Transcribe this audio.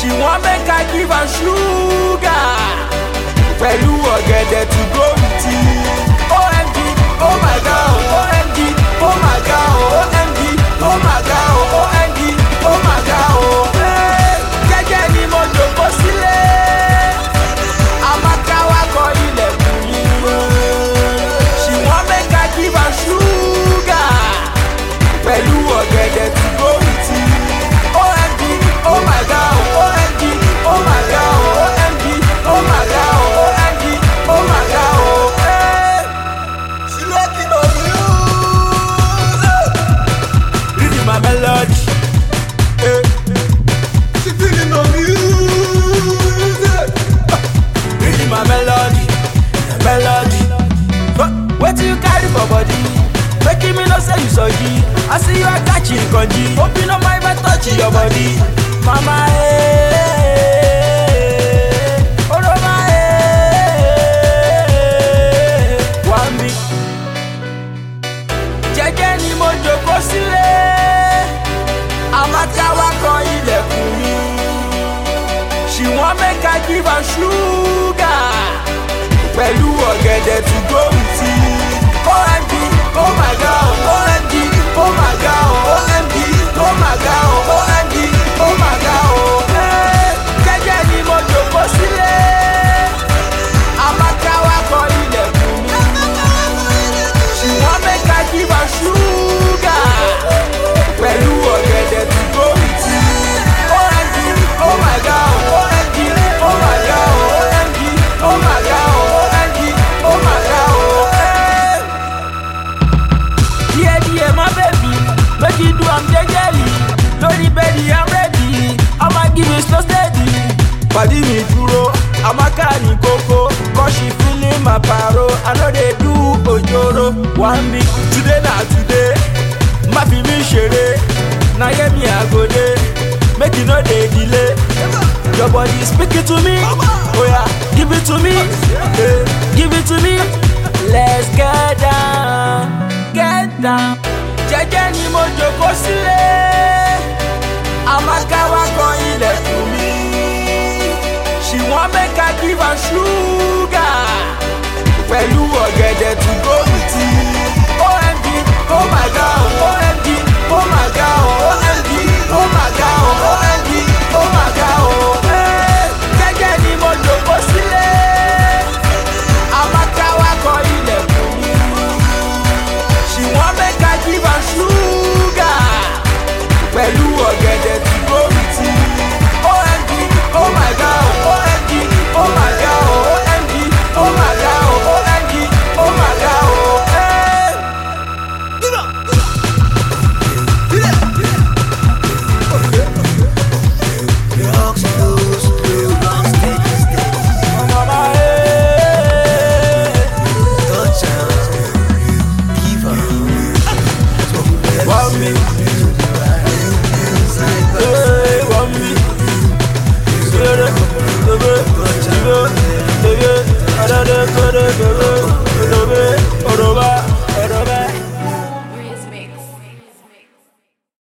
She wan make I give am sugar. Pẹ̀lú ọ̀gẹ̀dẹ̀ to go with it. OMG, oh my god, OMG, oh my god, OMG, oh my god, OMG, oh my god. Hey, Jẹ́jẹ́ ni mo jòkó sílé. Amaka wa kọ ilẹ̀kùn yìí. She wan make I give am sugar. Pẹ̀lú ọ̀gẹ̀dẹ̀ to go with it. OMG, oh my god, OMG, oh my god, OMG, oh my god, OMG, oh my god. Hey. She looking on you. Reading my melody. Hey. She feeling on music. Reading my melody, melody. But what you carry for body? Making me no say you sorry. I see you are catching kanji. Hope you no mind if I touch your body. Mama, eh. Oroma, eh. One me. Jẹ́jẹ́ ni mo jókòó sílé. Amaka wa kan ilẹ̀kùn mi. She wan make I give am sugar. Pẹ̀lú ọ̀gẹ̀dẹ̀ to go with it. OMG, oh my god, OMG, oh my god, OMG, oh my god, OMG, oh my god. Hey, Jẹ́jẹ́ ni mo jókòó sílé. Amaka wa kọ ilẹ̀kùn mi. She wan make I give am sugar. Pẹ̀lú ọ̀gẹ̀dẹ̀ to go with it. OMG, oh my god, OMG, oh my god, OMG, oh my god, OMG, oh my god. Hey. Díẹ̀ díẹ̀ má bẹ̀bí, make you do am jẹ́jẹ́lì. Lórí bẹ́ẹ̀dì I'm ready, I'ma give you slow steady. Pàdí mi dúró, Amaka ní kókó, cause she feeling my paro. I no dey do ojoro. One week, today na today, má fi mí ṣeré. Na hear me I go dey, make you no dey delay. Your body speaking to me, oh yeah, give it to me, eh, give it to me. Let's get down, get down. Jẹ́jẹ́ ni mo jókòó sílé, Amaka wa kan ilẹ̀kùn mi. She wan make I give am sugar.